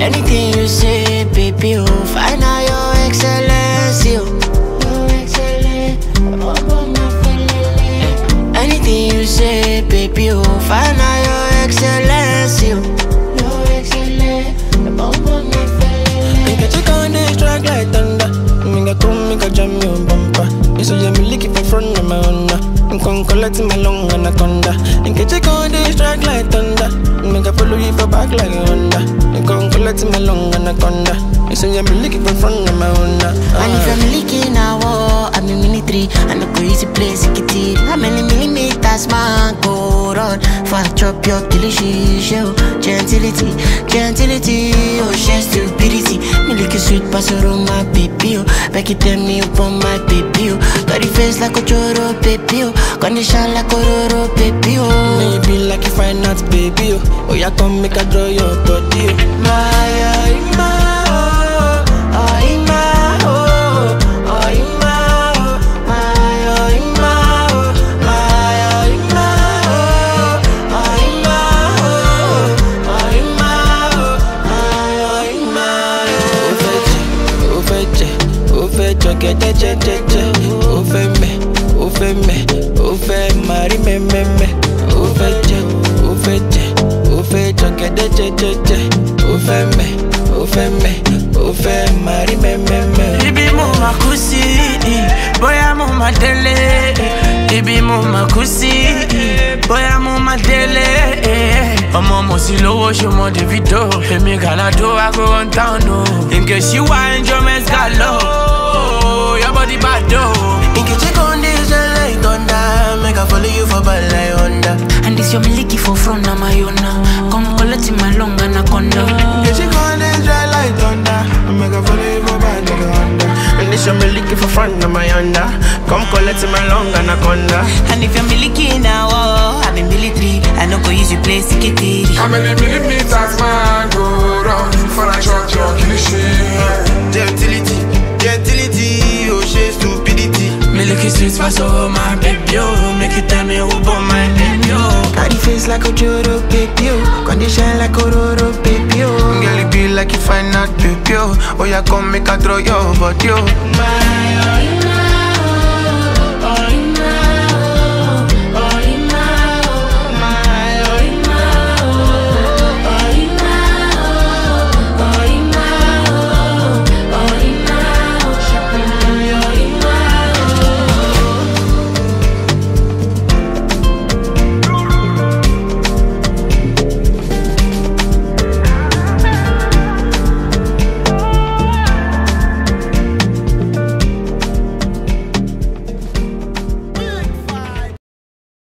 Anything you say, baby, oh, find out your excellency, oh. Your excellency, oh, my felele. Anything you say, baby, oh, find out your excellency, oh. Your excellency, oh, my felele. Make a check on this track like thunder. Make a come, make a jam your bumper. You say you me lick it for front of my honor. I'm con collect my long anaconda. Make a check on this track like thunder. Make a follow you for back like a Honda. I'm con collect my long anaconda. You say you me lick it for front of my honor. And if I'm leaking now, oh, I'm in military. And I go easy place, get it. How many millimeters, man, go run? For I chop your delicious show. Gentility, gentility, oh, she stupidity. Me lick a sweet pasoro, my baby, oh. Back it tell me upon my baby, oh. Got the face like a choro, baby, oh. Condition like a roro, baby, oh. Maybe like you find out, baby. Oh, oh yeah, come make a draw your body. Oh. My, oh, my, oh, oh, my, oh, oh, my, oh, my, oh, my, oh, my, oh, my, oh, oh, my, oh, my, oh, Ó fẹ́ jẹ, ó fẹ́ jẹ, ó fẹ́ jọ̀gẹ̀dẹ̀ jẹ́jẹ́jẹ́. Ó fẹ́ mẹ̀, ó fẹ́ mẹ̀, ó fẹ́ máa rí mẹ́mẹ́mẹ́. Ó fẹ́ jẹ, ó fẹ́ jẹ, ó fẹ́ jọ̀gẹ̀dẹ̀ jẹ́jẹ́jẹ́. Ó fẹ́ mẹ̀, ó fẹ́ mẹ̀, ó fẹ́ máa rí mẹ́mẹ́mẹ́. Ibi mo ma kú sí, bóyá mo ma délé. Ibi mo ma kú sí, bóyá mo ma délé. Ọmọ mo sì lówó ṣe mọ Davido. Èmi Gàládó ago one town o. Nke ṣí wá enjoyment galo. Your body bad o. Nke check on this red like thunder. Make I follow you for bad like Honda. And this your miliki for front of my own Come collect my long anaconda Nke check on this red like thunder. Make I follow you for bad like Honda. And this your me looking for front of my Honda. Come collect my long anaconda. And if you're miliki now, oh, I'm in military I no go use you play sikitiri How many millimeters man go round for a chop your kilishi? Gentility, gentility, oh she stupidity. Me look you sweet for so my baby o. Make you tell me who born my baby o. Got the face like a Joro baby, oh. Condition like a Roro baby, oh. Girl, it be like you find out baby, oh. Oh, yeah, come make a throw your body, oh. My, oh,